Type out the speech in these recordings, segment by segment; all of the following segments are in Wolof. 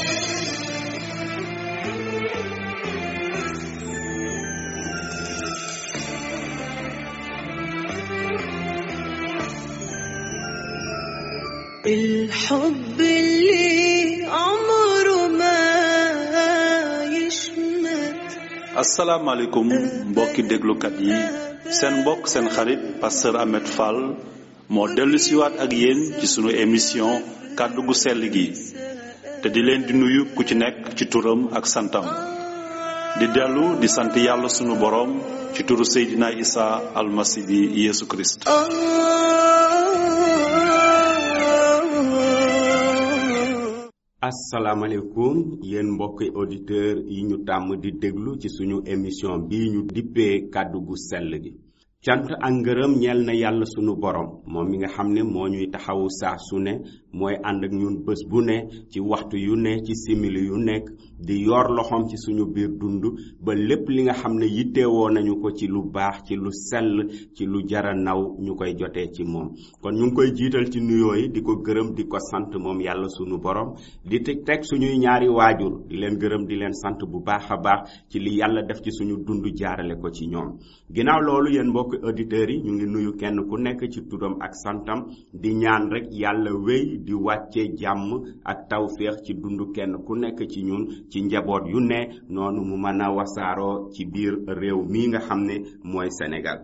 الحب اللي عمره ما يشمت asalaamaaleykum mbokki déglukat yi seen mbokk seen xarit pasteur Ahmed Fall moo dellu siwaat ak yéen ci sunu émission kàddu gu sell gi te di leen di nuyu ku ci nekk ci turam ak santam di dellu di sant yàlla sunu boroom ci turu Seydina Isa almasi bi Yeesu Kirist آه asalaamaaleykum yéen mbokki auditeurs yi ñu tàmm di déglu ci suñu émission bii ñu dippee kàddu gu sell gi cant ak ngërëm ñeel na yàlla sunu borom moom mi nga xam ne moo ñuy taxawu saa su ne mooy ànd ak ñun bés bu ne ci waxtu yu ne ci simili yu nekk di yor loxoom ci suñu biir dund ba lépp li nga xam ne yittewoo nañu ko ci lu baax ci lu sell ci lu jara naw ñu koy jotee ci moom kon ñu ngi koy jiital ci nuyoo yi di ko gërëm di ko sant moom yàlla sunu borom di teg teg suñuy ñaari waajur di leen gërëm di leen sant bu baax a baax ci li yàlla def ci suñu dund jaarale ko ci ñoom ginnaaw loolu yéen mbokki auditeurs yi ñu ngi nuyu kenn ku nekk ci turam ak santam di ñaan rek yàlla wéy di wàccee jàmm ak tawféex ci dund kenn ku nekk ci ñun ci njaboot yu ne noonu mu mën a wasaaroo ci biir réew mii nga xam ne mooy Sénégal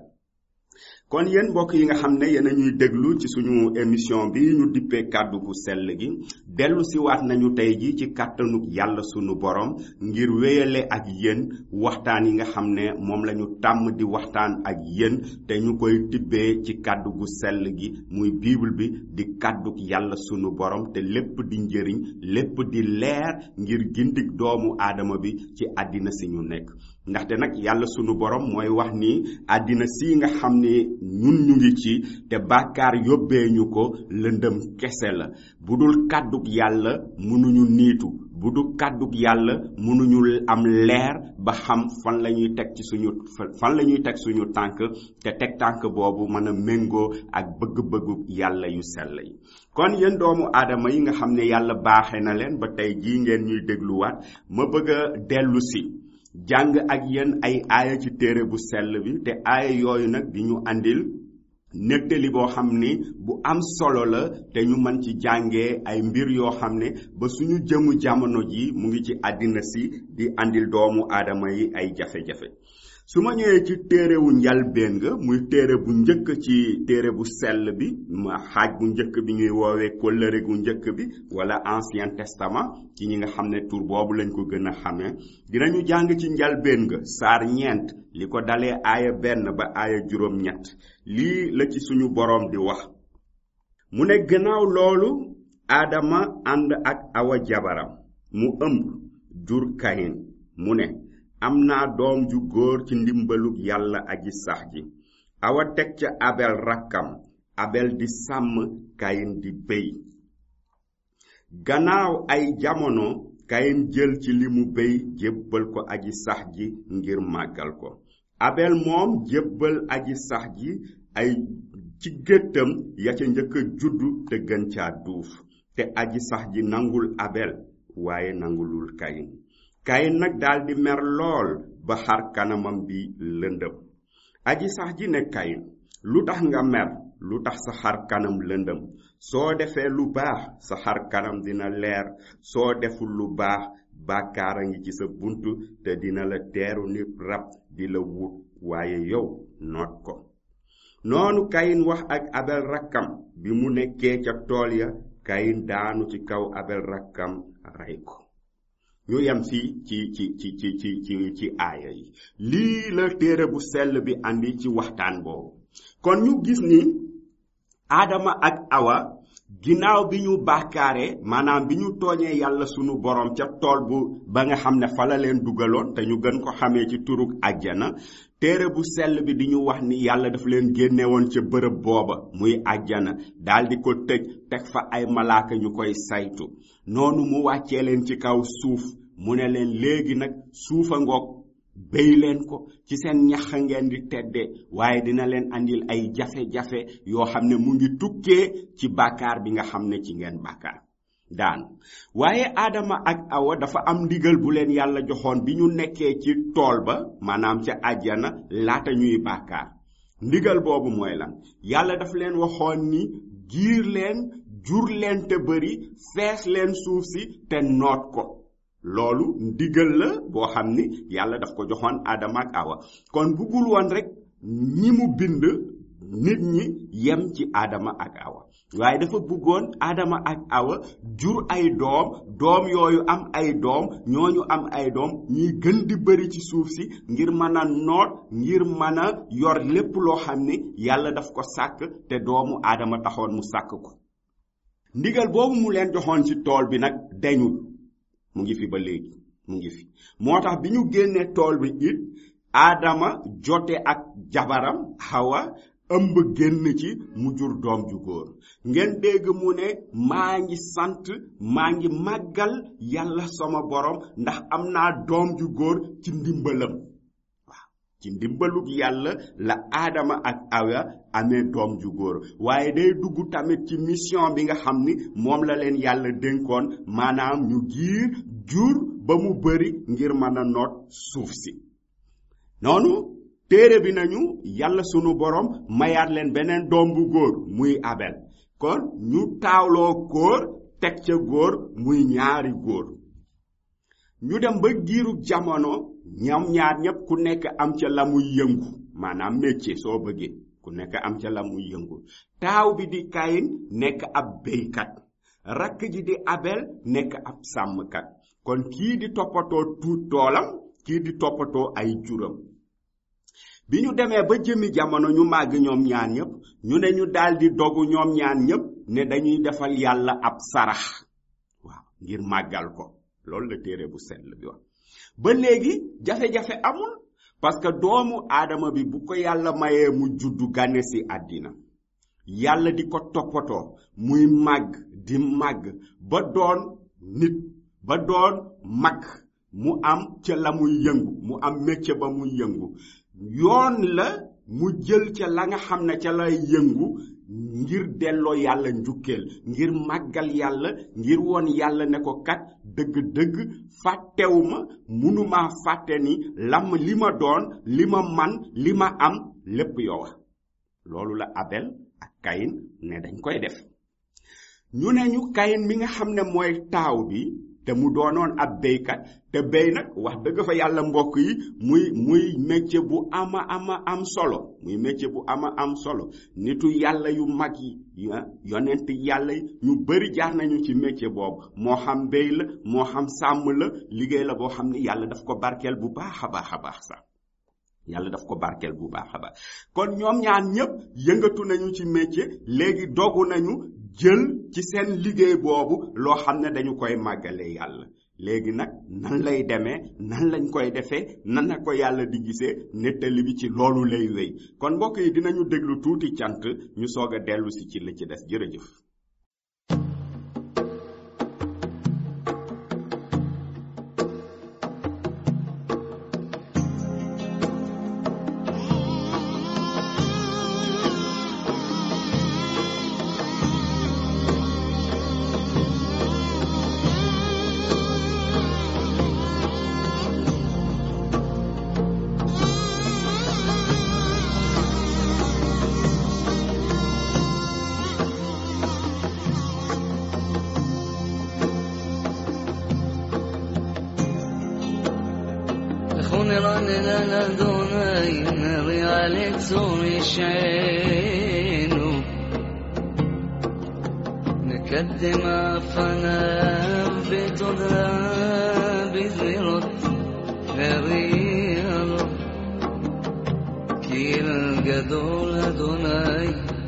kon yéen mbokk yi nga xam ne yéen a ñuy déglu ci suñu émission bi ñu dippee kàddu gu sell gi dellu si waat nañu tey ji ci kàttanuk yàlla sunu borom ngir wéyale ak yéen waxtaan yi nga xam ne moom la ñu tàmm di waxtaan ak yéen te ñu koy tibbee ci kàddu gu sell gi muy bible bi di kàdduk yàlla sunu borom te lépp di njëriñ lépp di leer ngir gindik doomu aadama bi ci àddina si ñu nekk ndaxte nag yàlla sunu borom mooy wax ni àddina si nga xam ne ñun ñu ngi ci te bàkkaar yóbbee ñu ko lëndëm kese la bu dul kàddug yàlla mënuñu niitu bu dul kàddug yàlla mënuñu am leer ba xam fan la ñuy teg ci suñu fan la ñuy teg suñu tànk te teg tànk boobu mën a méngoo ak bëgg-bëggu yàlla yu sell yi kon yéen doomu aadama yi nga xam ne yàlla baaxe na leen ba tey jii ngeen ñuy dégluwaat ma bëgg a dellu si jàng ak yéen ay aaya ci téere bu sell bi te aaya yooyu nag di ñu andil nettali boo xam ni bu am solo la te ñu mën ci jàngee ay mbir yoo xam ne ba suñu jëmu jamono ji mu ngi ci àddina si di andil doomu aadama yi ay jafe-jafe su ma ñëwee ci téere wu njalbeen nga muy téere bu njëkk ci téere bu sell bi ma xaaj bu njëkk bi ñuy woowee kóllëre gu njëkk bi wala ancien testament ci ñi nga xam ne tur boobu lañ ko gën a xamee dinañu jàng ci njalbeen nga saar ñeent li ko dalee aaya benn ba aaya juróom ñett lii la ci suñu boroom di wax mu ne gannaaw loolu aadama ànd ak awa jabaram mu ëmb jur kayin mu ne am naa doom ju góor ci ndimbalug yàlla aji sax ji awa teg ca abel rakkam abel di sàmm kayin di béy gannaaw ay jamono kayin jël ci li mu béy jébbal ko aji sax ji ngir màggal ko abel moom jébbal aji sax ji ay ci géttam ya ca njëkk a juddu te gën caa duuf te aji sax ji nangul abel waaye nangulul kayin kayin nag daldi mer lool ba xar kanamam bi lëndëm aji sax ji ne kayin lu tax nga mer lu tax sa xar kanam lëndëm soo defee lu baax sa xar kanam dina leer soo deful lu baax bàkkaar a ngi ci sa bunt te dina la teeru ni rab di la wut waaye yow noot ko noonu kayin wax ak abel rakkam bi mu nekkee ca tool ya kayin daanu ci kaw abel rakkam rey ko ñu yem fii ci ci ci ci ci ci ci aaya yi lii la téere bu sell bi andi ci waxtaan boobu kon ñu gis ni aadama ak awa ginnaaw bi ñu bàkkaare maanaam bi ñu tooñee yàlla sunu borom ca tool bu ba nga xam ne fa la leen dugaloon te ñu gën ko xamee ci turug àjjana téere bu sell bi di ñu wax ni yàlla dafa leen génne woon ca bërëb booba muy àjjana daldi ko tëj teg fa ay malaaka ñu koy saytu noonu mu wàccee leen ci kaw suuf mu ne leen léegi nag suufa ngoog béy leen ko ci seen ñax ngeen di tedde waaye dina leen andil ay jafe-jafe yoo xam ne mu ngi tukkee ci bàkkaar bi nga xam ne ci ngeen bàkkaar daanu waaye aadama ak awa dafa am ndigal bu leen yàlla joxoon bi ñu nekkee ci tool ba maanaam ca àjjana laata ñuy bàkkaar ndigal boobu mooy lan yàlla daf leen waxoon ni giir leen jur leen te bëri fees leen suuf si te noot ko loolu ndigal la boo xam ni yàlla daf ko joxoon aadama ak awa kon buggul woon rek ñi mu bind nit ñi yem ci aadama ak awa waaye dafa bëggoon aadama ak awa jur ay doom doom yooyu am ay doom ñooñu am ay doom ñuy gën di bëri ci suuf si ngir mën a noot ngir mën a yor lépp loo xam ni yàlla daf ko sàkk te doomu aadama taxoon mu sàkk ko ndigal boobu mu leen joxoon ci tool bi nag dañul mu ngi fi ba léegi mu ngi fi moo tax bi ñu génnee tool bi it aadama jote ak jabaram hawa ëmb génn ci mu jur doom ju góor ngeen dégg mu ne maa ngi sant maa ngi màggal yàlla sama borom ndax am naa doom ju góor ci ndimbalam waaw ci ndimbalug yàlla la aadama ak awa amee doom ju góor waaye day dugg tamit ci mission bi nga xam ni moom la leen yàlla dénkoon maanaam ñu giir jur ba mu bari ngir mën a noot suuf si noonu téere bi nañu yàlla sunu borom mayaat leen beneen doom bu góor muy abel kon ñu taawloo góor teg ca góor muy ñaari góor ñu dem ba giiru jamono ñam ñaar ñépp ku nekk am ca la muy yëngu maanaam métier soo bëggee ku nekk am ca la muy yëngu taaw bi di kayin nekk ab béykat rakk ji di abel nekk ab sàmmkat kon kii di toppatoo tuut toolam kii di toppatoo ay juram bi ñu demee ba jëmi jamono ñu màgg ñoom ñaan ñëpp ñu ne ñu daldi dogu ñoom ñaan ñëpp ne dañuy defal yàlla ab sarax waaw ngir màggal ko loolu la téere bu sell bi wax ba léegi jafe-jafe amul parce que doomu aadama bi bu ko yàlla mayee mu juddu gane si àddina yàlla di ko toppatoo muy màgg di màgg ba doon nit ba doon mag mu am ca la muy yëngu mu am métier ba muy yëngu yoon la mu jël ca la nga xam ne ca lay yëngu ngir delloo yàlla njukkeel ngir màggal yàlla ngir woon yàlla ne ko kat dëgg-dëgg fàttewuma munumaa fàtte ni lam li ma doon li ma man li ma am lépp yow loolu la abel ak kayin ne dañ koy def ñu ne ñu kayin mi nga xam ne mooy taaw bi te mu doonoon ab béykat te béy nag wax dëgg fa yàlla mbokk yi muy muy métier bu ama ama am solo muy métier bu ama am solo nitu yàlla yu mag yi yonent yàlla yi ñu bari jaar nañu ci métier boobu moo xam béy la moo xam sàmm la liggéey la boo xam ne yàlla daf ko barkeel bu baax a baax a baax sax yàlla daf ko barkeel bu baax a baax kon ñoom ñaan ñépp yëngatu nañu ci métier léegi dogu nañu jël ci seen liggéey boobu loo xam ne dañu koy màggalee yàlla léegi nag nan lay demee nan lañ koy defee nan la ko yàlla di gisee nettali bi ci loolu lay wéy kon mbokk yi dinañu déglu tuuti cant ñu soog a dellu si ci li ci des jërëjëf خنران لنا دوني نري عليك سوري شعينو نقدم عفنا بتدرى بزيرت غرير كير جدول دوني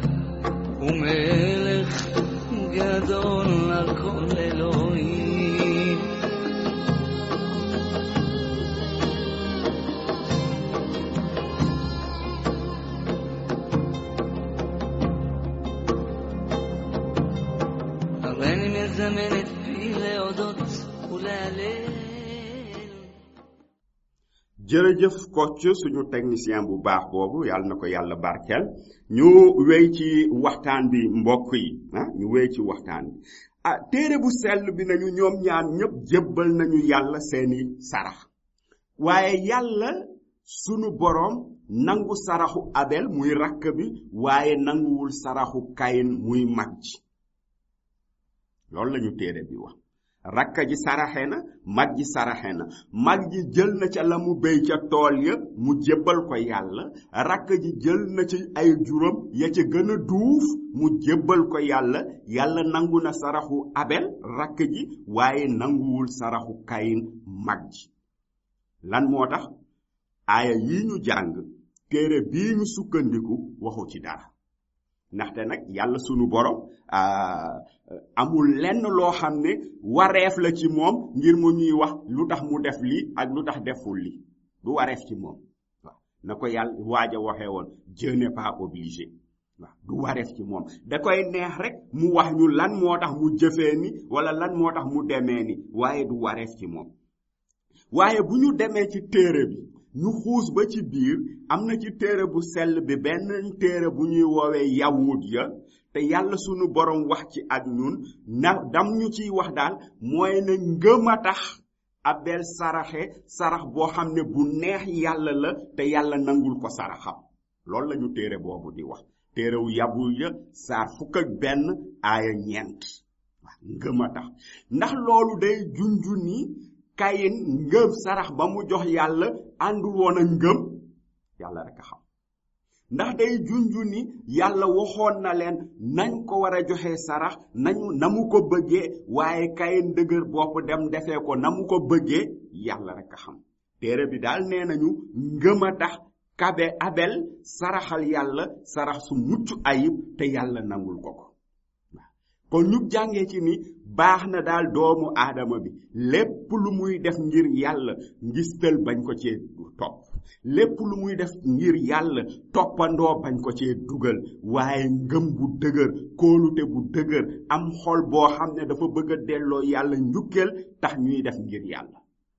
وملك جدول لكل الوين أغاني من زمان تبيلة ودوت ولاليل jërëjëf Kocc suñu technicien bu baax boobu yàlla na ko yàlla barkeel ñu wéy ci waxtaan bi mbokk yi ah ñu wéy ci waxtaan bi ah téere bu sell bi nañu ñoom ñaar ñëpp jébbal nañu yàlla seeni sarax waaye yàlla sunu boroom nangu saraxu abel muy rakk bi waaye nanguwul saraxu kayin muy mag ji loolu lañu téere bi wax rakka ji saraxe na mag ji saraxe na mag ji jël na ca la mu béy ca tool ya mu jébbal ko yàlla rakk ji jël na ci ay juróom ya ca gën a duuf mu jébbal ko yàlla yàlla nangu na saraxu abel rakk ji waaye nanguwul saraxu kayin mag ji lan moo tax aaya yi ñu jàng téere bii ñu sukkandiku waxu ci dara ndaxte nag yàlla sunu borom amul lenn loo xam ne wareef la ci moom ngir mu ñuy wax lu tax mu def lii ak lu tax deful lii du wareef ci moom waaw na ko yàlla waaj a waxee woon Dieu n'est pas obligé waaw du wareef ci moom da koy neex rek mu wax ñu lan moo tax mu jëfee ni wala lan moo tax mu demee ni waaye du wareef ci moom waaye bu ñu demee ci téere bi ñu xuus ba ci biir am na ci téere bu sell bi benn téere bu ñuy woowee yawut ya te yàlla sunu borom wax ci ak ñun na dam ñu ciy wax daal mooy ne ngëm a tax abel saraxe sarax boo xam ne bu neex yàlla la te yàlla nangul ko saraxam loolu la ñu téere boobu di wax téerewu yabul ya saar fukk ak benn aaya ñeent waaw ngëm a tax ndax loolu day junju ni kayin ngëm sarax ba mu jox yàlla àndul woon a ngëm yàlla rek a xam ndax day junju ni yàlla waxoon na leen nañ ko war a joxe sarax nañu na mu ko bëggee waaye kayin dëgër bopp dem defee ko na mu ko bëggee yàlla rek a xam téere bi daal nee nañu ngëm a tax kabe abel saraxal yàlla sarax su mucc ayib te yàlla nangul ko ko kon ñu jàngee ci ni baax na daal doomu aadama bi lépp lu muy def ngir yàlla ngistal bañ ko cee topp lépp lu muy def ngir yàlla toppandoo bañ ko cee dugal waaye ngëm bu dëgër kóolute bu dëgër am xol boo xam ne dafa bëgg a delloo yàlla njukkeel tax ñuy def ngir yàlla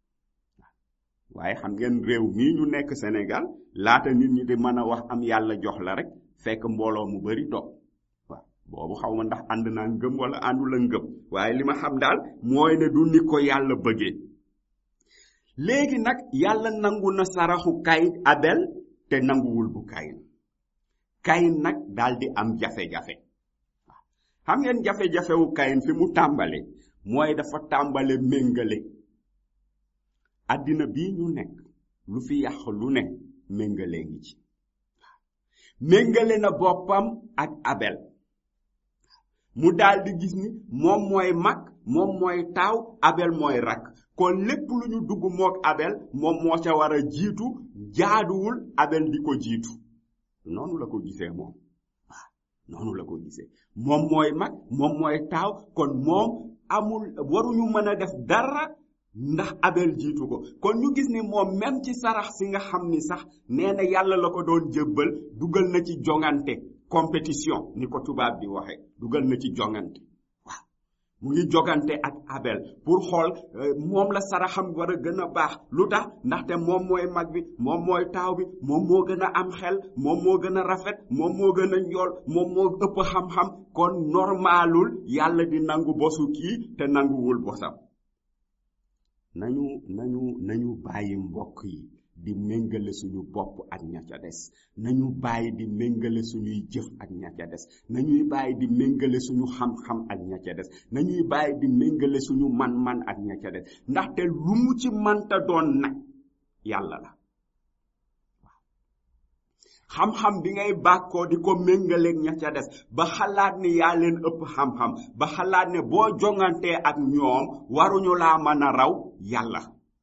waaye xam ngeen réew mii ñu nekk Sénégal laata nit ñi di mën a wax am yàlla jox la rek fekk mbooloo mu bari topp boobu xaw ma ndax ànd naa ngëm wala àndu la ngëm waaye li ma xam daal mooy ne du ni ko yàlla bëggee léegi nag yàlla nangu na saraxu kayin abel te nanguwul bu kayin kayin nag daal di am jafe-jafe xam ngeen jafe-jafewu kayin fi mu tàmbale mooy dafa tàmbale méngale àddina bii ñu nekk lu fi yàq lu ne méngale ngi ci méngale na boppam ak abel mu daal di gis ni moom mooy mag moom mooy taaw abel mooy rakk kon lépp lu ñu dugg mook abel moom moo ca war a jiitu jaaduwul abel di ko jiitu noonu la ko gisee moom waaw noonu la ko gisee moom mooy mag moom mooy taaw kon moom amul waruñu mën a def dara ndax abel jiitu ko kon ñu gis ni moom même ci sarax si nga xam ni sax nee na yàlla la ko doon jébbal dugal na ci jongante compétition ni ko tubaab di waxe dugal na ci jongante waaw mu ngi jogante ak abel pour xool moom la saraxam war a gën a baax lu tax ndaxte moom mooy mag bi moom mooy taaw bi moom moo gën a am xel moom moo gën a rafet moom moo gën a njool moom moo ëpp xam-xam kon normalul yàlla di nangu bosu kii te nanguwul bosam nañu nañu nañu bàyyi mbokk yi di méngale suñu bopp ak ña ca des nañu bàyyi di méngale suñuy jëf ak ña ca des nañuy bàyyi di méngale suñu xam-xam ak ña ca des nañuy bàyyi di méngale suñu man-man ak ña ca des ndaxte lu mu ci manta doon nag yàlla la xam-xam bi ngay bàkkoo di ko méngaleeg ña ca des ba xalaat ni yaa leen ëpp xam-xam ba xalaat ne boo jongantee ak ñoom waruñu laa mën a raw yàlla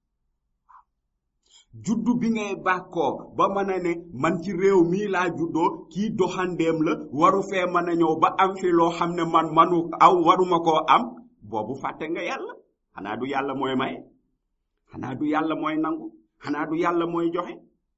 juddu bi ngay bàkkoo ba mën a ne man ci réew mii laa juddoo kii doxandeem la waru fee mën a ñëw ba am fi loo xam ne man manu aw waruma koo am boobu fàtte nga yàlla xanaa du yàlla mooy maye xanaa du yàlla mooy nangu xanaa du yàlla mooy joxe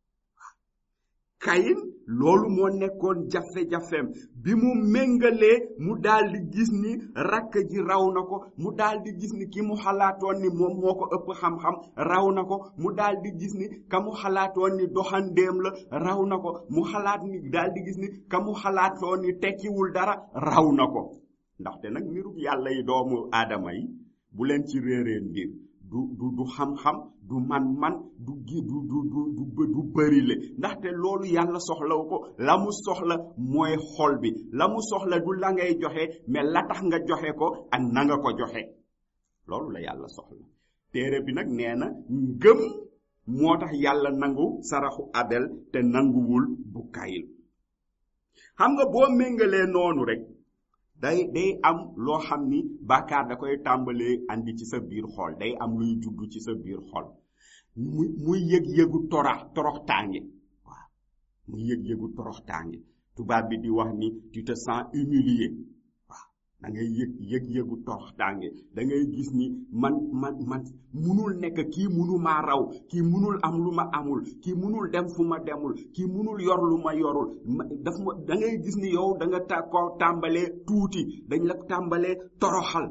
kayin loolu moo nekkoon jafe-jafeem bi mu méngalee mu daal di gis ni rakk ji raw na ko mu daal di gis ni ki mu xalaatoon ni moom moo ko ëpp xam-xam raw na ko mu daal di gis ni ka mu xalaatoon ni doxandéem la raw na ko mu xalaat ni daal di gis ni ka mu xalaatoon ni tekkiwul dara raw na ko ndaxte nag mbirub yàlla yi doomu aadama yi bu leen ci réeree mbir du du du xam-xam du man-man du gi du du du du du bërile ndaxte loolu yàlla soxlawu ko la mu soxla mooy xol bi la mu soxla du la ngay joxe mais la tax nga joxe ko ak na nga ko joxe loolu la yàlla soxla téere bi nag nee na ngëm moo tax yàlla nangu saraxu abel te nanguwul bu kayil xam nga boo méngalee noonu rek day day am loo xam ni bàkkaar da koy tàmbalee andi ci sa biir xol day am luy juddu ci sa biir xol muy muy yëg-yëgu torox torox tànge waaw muy yëg-yëgu torox tànge tubaab bi di wax ni tu te sens humilié waaw da ngay yëg yëg-yëgu torox tànge da ngay gis ni man man man munul nekk kii munu maa raw kii munul am lu ma amul kii munul dem fu ma demul kii munul yor lu ma yorul daf ma da ngay gis ni yow da nga ta ko tàmbalee tuuti dañ la tàmbalee toroxal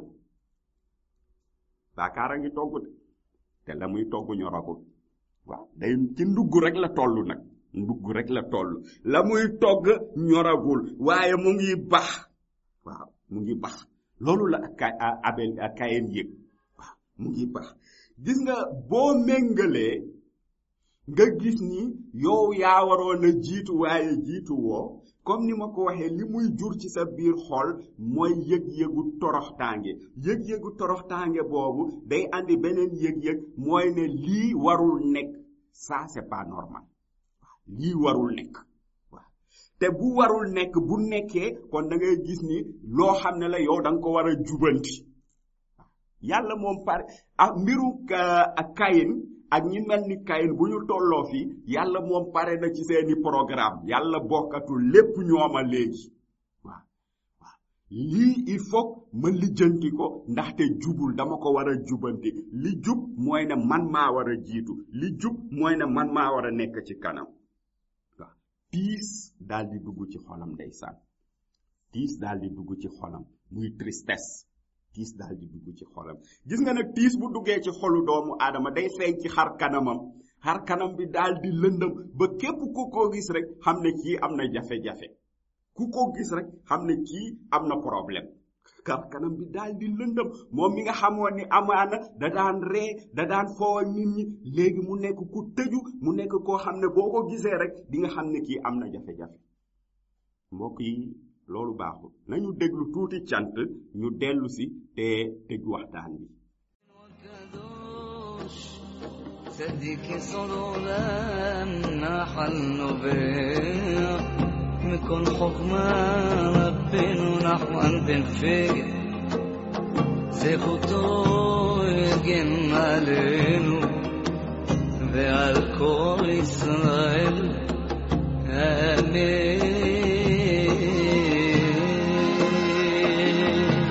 baakaar a ngi togg de te la muy togg ñoragul waaw day ci ndugg rek la toll nag ndugg rek la toll la muy togg ñoragul waaye mu ngi bax waaw mu ngi bax loolu la kay abel kayen yëg waaw mu ngi bax gis nga boo méngalee nga gis ni yow yaa waroon a jiitu waaye jiitu woo comme ni ma ko waxee li muy jur ci sa biir xol mooy yëg-yëgu toroxtaange yëg-yëgu toroxtaange boobu day andi beneen yëg-yëg mooy ne lii warul nekk ça c'est pas normal lii warul nekk waaw te bu warul nekk bu nekkee kon da ngay gis ni loo xam ne la yow da nga ko war a jubanti yàlla moom pare ak mbiru ak kayin ak ñi mel ni kayin bu ñu tolloo fi yàlla moom pare na ci seeni programme yàlla bokkatul lépp ñooma léegi waaw waaw lii il faut ma lijjanti ko ndaxte jubul dama ko war a jubanti li jub mooy ne man maa war a jiitu li jub mooy ne man maa war a nekk ci kanam waaw tiis daal di dugg ci xolam ndeysaan tiis daal di dugg ci xolam muy tristesse tiis daal di dugg ci xolam gis nga nag tiis bu duggee ci xolu doomu aadama day feeñ ci xar kanamam xar kanam bi daal di lëndëm ba képp ku ko gis rek xam ne kii am na jafe-jafe ku ko gis rek xam ne kii am na problème xar kanam bi daal di lëndëm moom mi nga xamoon ni amaana da daan ree da daan foo ak nit ñi léegi mu nekk ku tëju mu nekk koo xam ne boo ko gisee rek di nga xam ne kii am na jafe-jafe mbokk yi loolu baaxul nañu déglu tuuti cant ñu dellu si te tëj waxtaan bi قدوش صديق صدولم نحل نبيع مكن حكمة ربنا نحو أنت فيه زي خطو يجن علينا ועל כל ישראל אמן.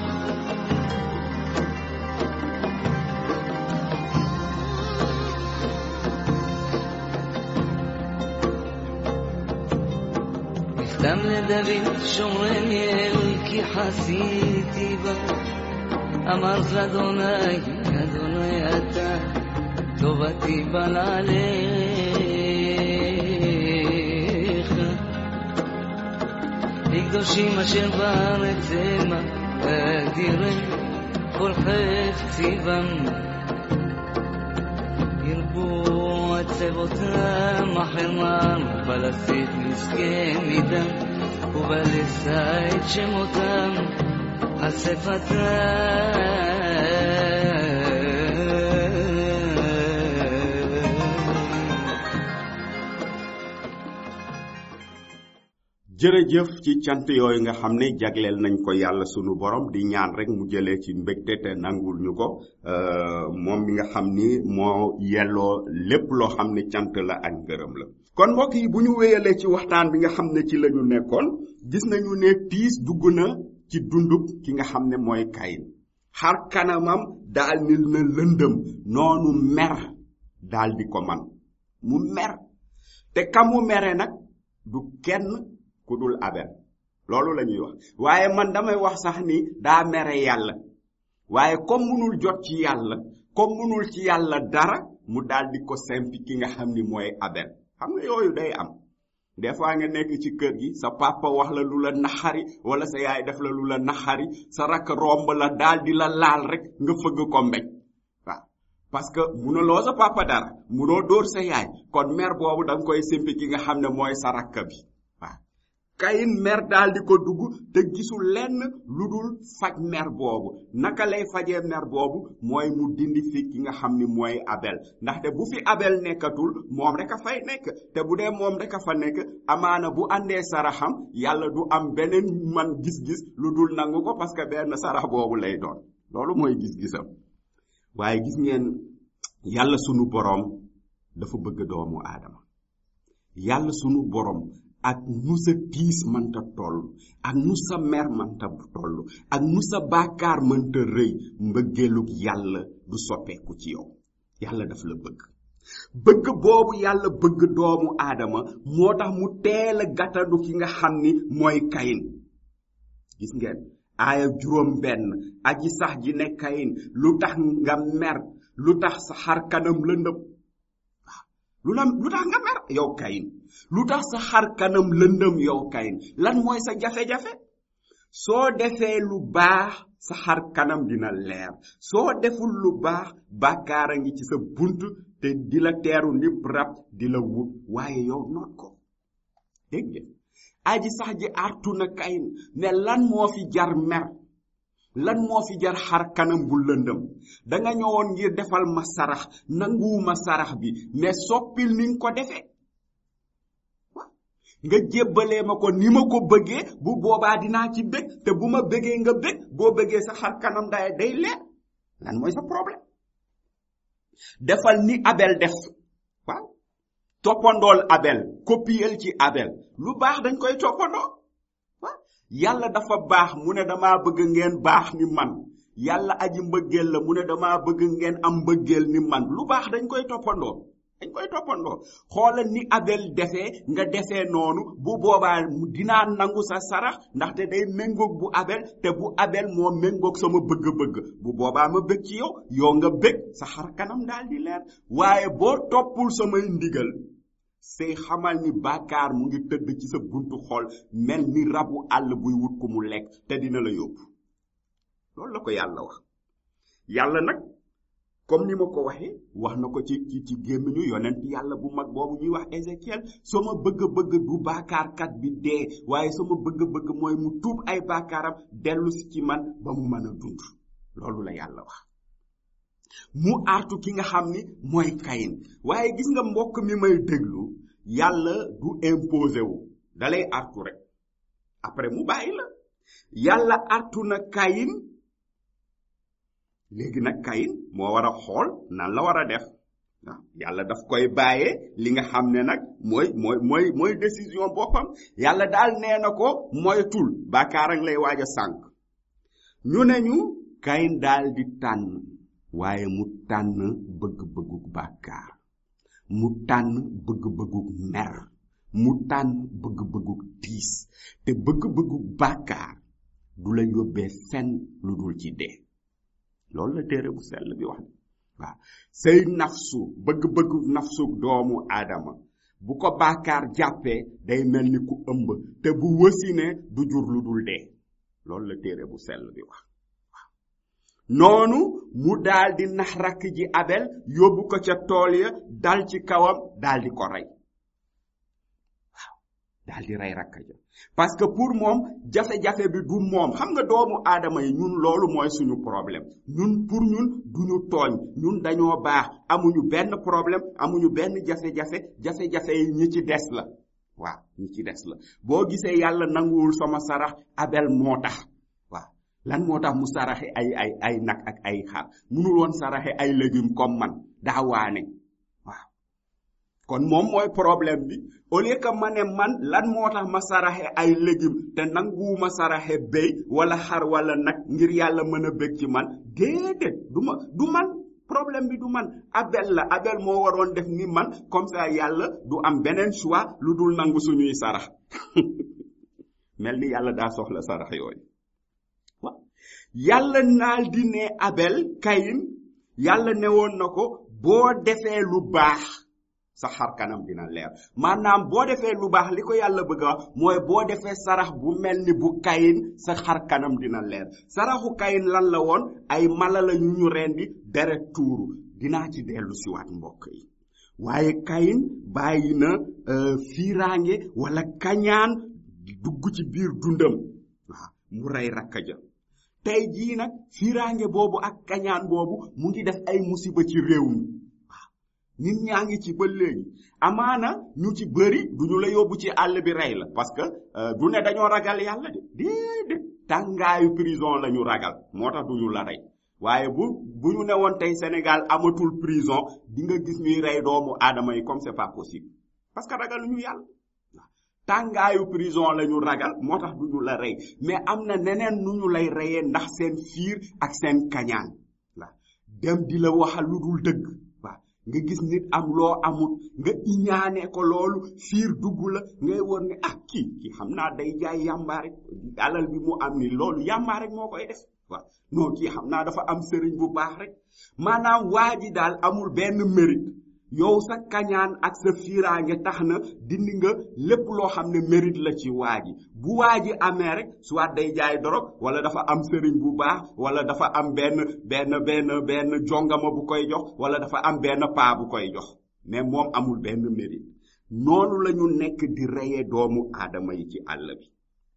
מכתב לדוד שומרני אל כי חסיתי בה אמרת לאדוני אדוני אתה טובתי בנעליך לקדושים אשר בארץ המה אדירי כל חפצי בם ירבו עצבותם החרמן ובלסית נזכה מדם ובלשא את שמותם על שפתם jërëjëf ci cant yooyu nga xam ne jagleel nañ ko yàlla sunu borom di ñaan rek mu jëlee ci mbégte te nangul ñu ko euh, moom mi nga xam ni moo yelloo lépp loo xam ne cant la ak ngërëm la kon mbokk yi bu ñu wéyalee ci waxtaan bi nga xam ne ci la ñu nekkoon gis nañu ne tiis dugg na ci dundub ki nga xam ne mooy kayin xar kanamam daal ni na lëndëm noonu mer daal di ko man mu mer te kamu mere nag du kenn ku dul abel loolu la ñuy wax waaye man damay wax sax ni daa mere yàlla waaye comme munul jot ci yàlla comme munul ci yàlla dara mu daal di ko sempi ki nga xam ni mooy abel xam nga yooyu day am des fois nga nekk ci kër gi sa papa wax la lu la naxari wala sa yaay def la lu la naxari sa rakk romb la daal di la laal rek nga fëgg ko mbéj waaw parce que munuloo sa papa dara munoo dóor sa yaay kon mer boobu da nga koy simpi ki nga xam ne mooy sa rakk bi waaw kayin mer daal di ko dugg te gisul lenn lu dul faj mer boobu naka lay fajee mer boobu mooy mu dindi fi ki nga xam ni mooy abel ndaxte bu fi abel nekkatul moom rek a fay nekk te bu dee moom rek a fa nekk amaana bu àndee saraxam yàlla du am beneen man gis-gis lu dul nangu ko parce que benn sarax boobu lay doon loolu mooy gis-gisam waaye gis ngeen yàlla sunu boroom dafa bëgg doomu aadama yàlla sunu boroom ak nu sa tiis mënta toll ak nu sa mer mënta toll ak nu sa baakaar mënta rëy mbëggeelug yàlla du soppeeku ci yow yàlla daf la bëgg bëgg boobu yàlla bëgg doomu aadama moo tax mu teel a gàttandu ki nga xam ni mooy kayin gis ngeen aaya juróom benn aji sax ji ne kayin lu tax nga mer lu tax sa xar kanam lëndëm lu la lu tax nga mer yow kayin lu tax sa xar kanam lëndëm yow kayin lan mooy sa jafe-jafe soo defee lu baax sa xar kanam dina leer soo deful lu baax bàkkaar a ngi ci sa bunt te di la teeru nip rab di la wut waaye yow noot ko dégg ngeen aji sax ji artu na kayin ne lan moo fi jar mer lan moo fi jar xar kanam bu lëndëm danga ñëwoon ngir defal ma sarax nanguwuma sarax bi mais soppil ni nga ko defee nga jébbalee ma ko ni ma ko bëggee bu boobaa dinaa ci bég te bu ma bëggee nga bég boo bëggee sa xar kanam day day leer lan mooy sa problème defal ni abel def waaw toppandool abel kopiyel ci abel lu baax dañ koy toppandoo waaw yàlla dafa baax mu ne dama bëgg ngeen baax ni man yàlla aji mbëggeel la mu ne dama bëgg ngeen am mbëggeel ni man lu baax dañ koy toppandoo dañ koy toppandoo xoolal ni abel defee nga defee noonu bu boobaa dinaa nangu sa sarax ndaxte day méngoog bu abel te bu abel moo méngoog sama bëgg-bëgg bu boobaa ma bëgg ci yow yow nga bëgg sa xar kanam daal di leer waaye boo toppul samay ndigal say xamal ni bàkkaar mu ngi tëdd ci sa buntu xol mel ni rabu àll buy wut ku mu lekk te dina la yóbbu loolu la ko yàlla wax yàlla nag comme ni ma ko waxee wax na ko ci ci ci gémmiñu yonent yàlla bu mag boobu ñuy wax Ézéchiel sama bëgg-bëgg du baakaarkat bi dee waaye sama bëgg-bëgg mooy mu tuub ay baakaaram dellu si ci man ba mu mën a dund loolu la yàlla wax mu artu ki nga xam ni mooy kayin waaye gis nga mbokk mi may déglu yàlla du imposé wu dalay artu rek après mu bàyyi la yàlla artu na kayin léegi nag kayin moo war a xool nan la war a def waaw yàlla daf koy bàyyee li nga xam ne nag mooy mooy mooy mooy décision boppam yàlla daal nee na ko moytul bàkkaar ak lay waaj a sànq ñu ne ñu kayin daal di tànn waaye mu tànn bëgg-bëgguk bàkkaar mu tànn bëgg-bëgguk mer mu tànn bëgg-bëgguk tiis te bëgg-bëgguk bàkkaar du la yóbbee fenn lu dul ci dee loolu la téere bu sell bi wax waaw say nafsu bëgg-bëggu nafsu doomu aadama bu ko bàkkaar jàppee day mel ni ku ëmb te bu wësine du jur lu dul dee loolu la téere bu sell bi wax waaw noonu mu daal di nax rakk ji abel yóbbu ko ca tool ya dal ci kawam daal di ko rey waaw daal di rey rakk ja parce que pour moom jafe-jafe bi du moom xam nga doomu aadama yi ñun loolu mooy suñu problème ñun pour ñun duñu tooñ ñun dañoo baax amuñu benn problème amuñu benn jafe-jafe jafe-jafe yi ñi ci des la waaw ñi ci des la boo gisee yàlla nanguwul sama sarax abel moo tax waaw lan moo tax mu saraxe ay ay ay nag ak ay xar munul woon saraxe ay légumes comme man daa waane waaw kon moom mooy problème bi au lieu que ma ne man lan moo tax ma saraxe ay légumes te nanguwuma saraxe béy wala xar wala nag ngir yàlla mën a bég ci man déedéet du ma du man problème bi du man abel la abel moo waroon def ni man comme ça yàlla du am beneen choix lu dul nangu suñuy sarax mel ni yàlla daa soxla sarax yooyu waaw yàlla naal di ne abel kayin yàlla ne woon na ko boo defee lu baax sa xar kanam dina leer maanaam boo defee lu baax li ko yàlla bëgg a wax mooy boo defee sarax bu mel ni bu kayin sa xar kanam dina leer saraxu kayin lan la woon ay mala la ñu ñu rendi deret tuuru dinaa ci dellu siwaat mbokk yi waaye kayin bàyyi na fiiraange wala kañaan dugg ci biir dundam waaw mu rey rakka ja tey jii nag fiiraange boobu ak kañaan boobu mu ngi def ay musiba ci réew mi waaw nit ñaa ngi ci ba léegi amaana ñu ci bëri duñu la yóbbu ci àll bi rey la parce que du ne dañoo ragal yàlla de déedéet tàngaayu prison la ñu ragal moo tax duñu la rey waaye bu bu ñu ne woon tey Sénégal amatul prison di nga gis ñuy rey doomu aadama yi comme c'est pas possible parce que ragal ñu yàlla tàngaayu prison la ñu ragal moo tax du ñu la rey mais am na neneen nu ñu lay reyee ndax seen fiir ak seen kañaan la dem di la waxal lu dul dëgg waaw nga gis nit am loo amut nga iñaane ko loolu fiir dugg la ngay wër ne ah kii kii xam naa day jaay yàmbaa rek alal bi mu am ni loolu yàmbaa rek moo koy def waaw non kii xam naa dafa am sëriñ bu baax rek maanaam waa ji daal amul benn mérite yow sa kañaan ak sa fiiraange tax na dindi nga lépp loo xam ne mérite la ci waa ji bu waa ji amee rek soit day jaay dorog wala dafa am sëriñ bu baax wala dafa am benn benn benn benn jongama bu koy jox wala dafa am benn paa bu koy jox mais moom amul benn mérite noonu la ñu nekk di reye doomu aadama yi ci àll bi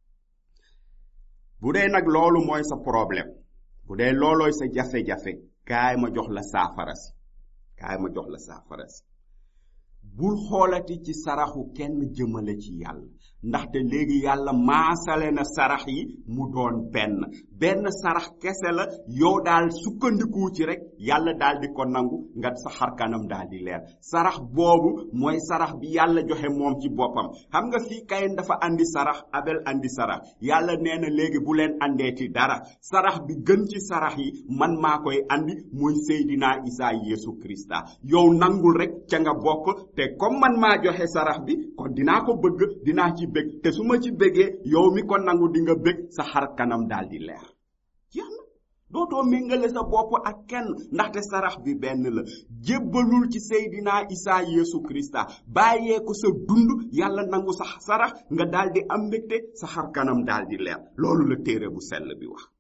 bu dee nag loolu mooy sa problème bu dee loolooy sa jafe-jafe kaay ma jox la saafara si kaay ma jox la saafara si bul xoolati ci saraxu kenn jëmale ci yàlla ndaxte léegi yàlla maasale na sarax yi mu doon benn benn sarax kese la yow daal sukkandiku ci rek yàlla daal di ko nangu nga sa xar kanam daal di leer sarax boobu mooy sarax bi yàlla joxe moom ci boppam xam nga fii kayin dafa andi sarax abel andi sarax yàlla nee na léegi bu leen andeeti dara sarax bi gën ci sarax yi man maa koy andi muy seydina isa yeesu krista yow nangul rek ca nga bokk te comme man maa joxe sarax bi kon dinaa ko bëgg dinaa ci bëgg te su ma ci bëggee yow mi ko nangu di nga bëgg sa xar kanam daal di leer jeex na dootoo méngale sa bopp ak kenn ndaxte sarax bi benn la jébbalul ci seydina isa yeesu krista bàyyee ko sa dund yàlla nangu sa sarax nga daal di am mbégte sa xar kanam daal di leer loolu la téere bu sell bi wax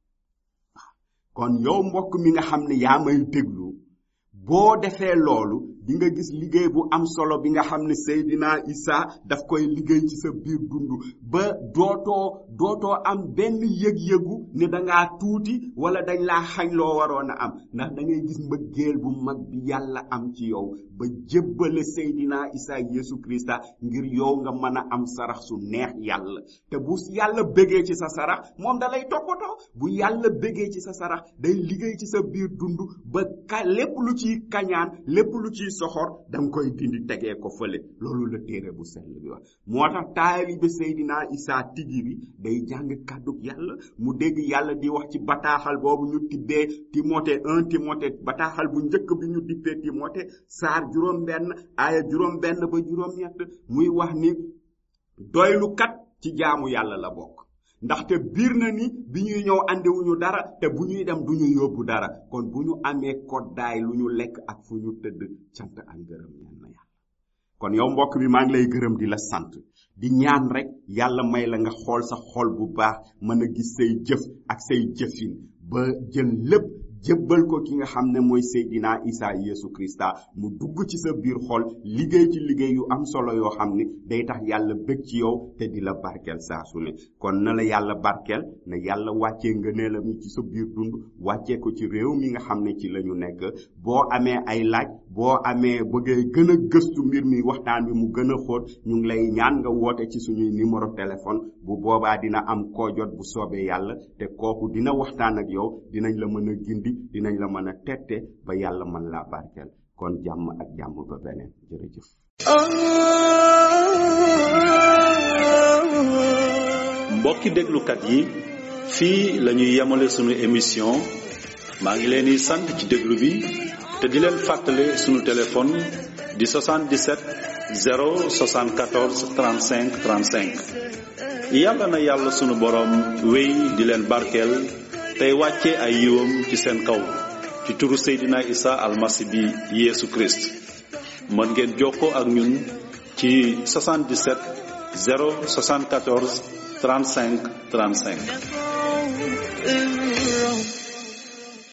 kon yow mbokk mi nga xam ne yaa may déglu boo defee loolu di nga gis liggéey bu am solo bi nga xam ne Seydina Isa daf koy liggéey ci sa biir dund ba dootoo dootoo am benn yëg-yëgu ne dangaa tuuti wala dañ laa xañ loo waroon a am ndax da ngay gis mbëggeel bu mag bi yàlla am ci yow ba jébbale Seydina Isa Yeesu Krista ngir yow nga mën a am sarax su neex yàlla te bu yàlla bëggee ci sa sarax moom da lay toppatoo bu yàlla bëggee ci sa sarax day liggéey ci sa biir dund ba ka lépp lu ciy kañaan lépp lu ciy soxor danga koy dindi tegee ko fële loolu la téere bu sell bi wax moo tax taalibe Seydina Isa tigi bi day jàng kàddug yàlla mu dégg yàlla di wax ci bataaxal boobu ñu tibbee Timothée 1 Timothée bataaxal bu njëkk bi ñu dippee Timothée saar juróom benn aaya juróom benn ba juróom ñett muy wax ni doylu kat ci jaamu yàlla la bokk ndaxte biir na ni bi ñuy ñëw andiwuñu dara te bu ñuy dem du ñu yóbbu dara kon bu ñu amee koddaay lu ñu lekk ak fu ñu tëdd cant ak ngërëm ñaan na yàlla kon yow mbokk bi maa ngi lay gërëm di la sant di ñaan rek yàlla may la nga xool sa xol bu baax mën a gis say jëf ak say jëfin ba jël lépp jébbal ko ki nga xam ne mooy Seydina Isa Yeesu Krista mu dugg ci sa biir xol liggéey ci liggéey yu am solo yoo xam ne day tax yàlla bëgg ci yow te di la barkeel saa su ne kon na la yàlla barkeel na yàlla wàccee ngëneelam yi ci sa biir dund wàccee ko ci réew mi nga xam ne ci la ñu nekk boo amee ay laaj boo amee bëggee gën a gëstu mbir mi waxtaan bi mu gën a xóot ñu ngi lay ñaan nga woote ci suñuy numéro téléphone bu boobaa dina am koo jot bu soobee yàlla te kooku dina waxtaan ak yow dinañ la mën a gindi dinañ la mën a tette ba yàlla mën laa barkeel kon jàmm ak jàmm ba beneen jërëjëf mbokki déglukat yi fii la ñuy yemale sunu émission maa ngi leen di sant ci déglu bi te di leen fàttale sunu téléphone di 77 074 35 35 yàlla na yàlla sunu boroom wéy di leen barkeel tey wàcce ay yiwam ci seen kaw ci turu Seydina Isa almasi bi Yeesu Christ mën ngeen jokkoo ak ñun ci 77 074 35 35 الرب